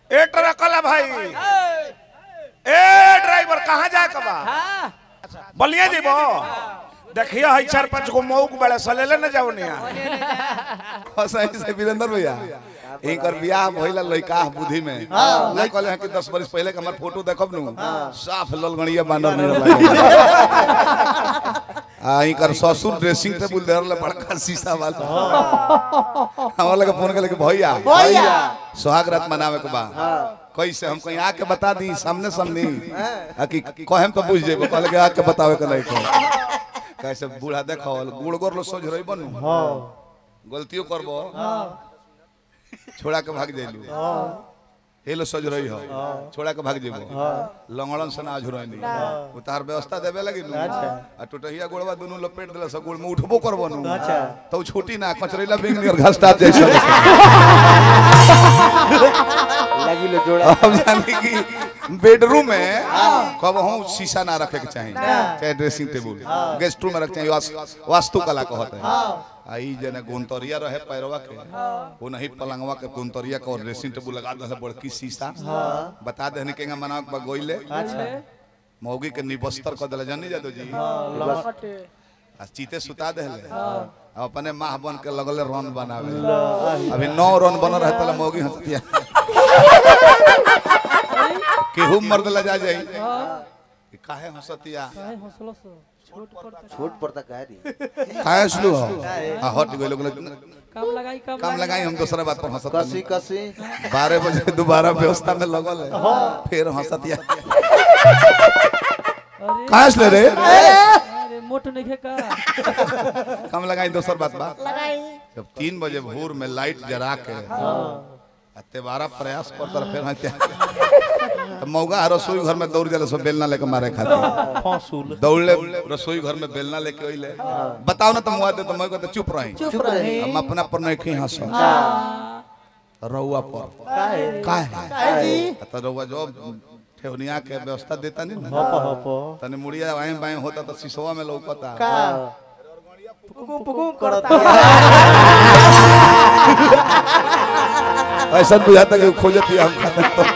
ए truck वाला भाई ए driver कहाँ जाए के बा बलिया जीबो देखिए हई चार पांच गो मौक बड़े सलेले न जाओ निया सही से वीरेंद्र भैया इनकर बियाह भइला लइका बुद्धि में ना कहले हैं कि 10 बरस पहले के हमर फोटो देखब नु साफ ललगणिया बानर नहीं लागे आ इनकर ससुर ड्रेसिंग टेबल देर ले बड़का शीशा वाला हमरा लगे फोन करले कि भैया भैया सुहाग रात मनावे के बा कैसे हम कहीं आके बता दी सामने सामने आ कि कहेम तो बुझ जेबो कहले कि आके बतावे के नहीं को कैसे बूढ़ा देखो गुड़ गोर लो सोच रही बनू गलतियों करबो छोड़ा के भाग जाइलू हे लो सोच रही हो छोड़ा के भाग जेबो लंगड़न से ना झुरनी उतार व्यवस्था देबे लगी नु आ टुटहिया गोड़वा दुनु लपेट देला सब गोड़ में उठबो करबो नु तो छोटी ना कचरेला बिंग नियर घास टाप जैसा लगी लो जोड़ा अब जाने की बेडरूम में कब हूँ शीशा ना रखे के चाहिए चाहे ड्रेसिंग टेबल गेस्ट रूम में रख चाहिए वास- वास्तु कला कहते हैं आई जने गुंतरिया रहे पैरवा के वो नहीं पलंगवा के गुंतरिया के और ड्रेसिंग टेबल लगा दे बड़की शीशा बता दे के मना के गोइले मौगी के निबस्तर कर दिला जानी जादो जी आ चीते सुता देले अब अपने माह बन के लगले रन बनावे अभी नौ रन बन रहे तले मौगी हंसतिया केहू मर्द ला जा जाई कि काहे हंसतिया छोट पड़ता कह रही काहे सुलू हो आ हट गइल लोग काम लगाई काम काम लगाई हम दूसरा बात पर हंसत कसी कसी बारह बजे दोबारा व्यवस्था में लगल है फिर हंसतिया काहे सुले रे अरे मोट नहीं का काम लगाई दूसर बात बा जब तीन बजे भोर में लाइट जरा के आ तेबारा प्रयास करता रहे, फिर हंसतिया तो मौगा रसोई घर में दौड़ जाले सब बेलना लेके मारे खातिर दौड़ले रसोई घर में बेलना लेके अइले बताओ ना तुम दे तो मैं कहते चुप रही चुप रही हम अपना पर नहीं खी हंस रउआ पर काहे काहे तो रउआ जो ठेवनिया के व्यवस्था देता नहीं ना तने मुड़िया वाएं बाएं होता तो सिसवा में लौकता पुकुम पुकुम करता ऐसा बुझाता कि खोजती हम खाता तो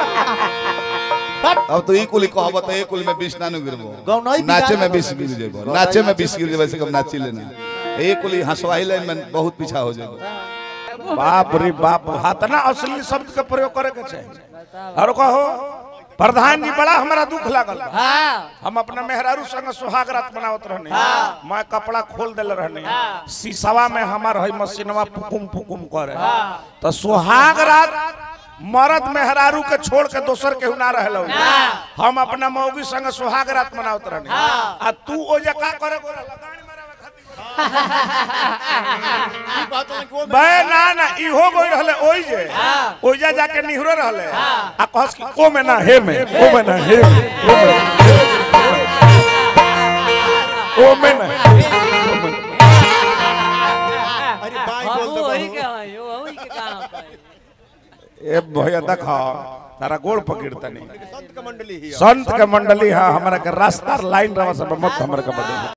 अब तो ई कुली कहब तो एक कुली में 20 ना नु गिरबो गौनई नाचे में बिगाड़ 20 गिर जेबो नाचे में 20 गिर जेबो ऐसे कब नाची लेना एक कुली हंसवाई लाइन में बहुत पीछा हो जेबो बाप रे बाप हाथना असली शब्द का प्रयोग करे के चाहिए और कहो प्रधान जी बड़ा हमारा दुख लागल बा। हम अपना मेहरारू संग सुहाग रात बनावत रहने मैं कपड़ा खोल देले रहने शीशवा में हमार है मशीनवा फुकुम फुकुम करे तो सुहाग रात मर्द मेहरारू के छोड़ के दोसर केहू ना रहलो हम अपना मौगी संग सुहाग रात मनावत रहने आ तू ओ जका करे गोरा लगानी मारे बे ना ना इहो गई रहले ओइ जे ओइजा जाके निहरो रहले आ कहस कि ओ में ना हे में ओ में ना हे में ओ में ओ में ना वही के है वही के काम है ए भैया देखा तारा गोड़ पकड़तनी संत के मंडली है संत के मंडली है हमरा के रास्ता लाइन रवा सब मत हमरा के बदल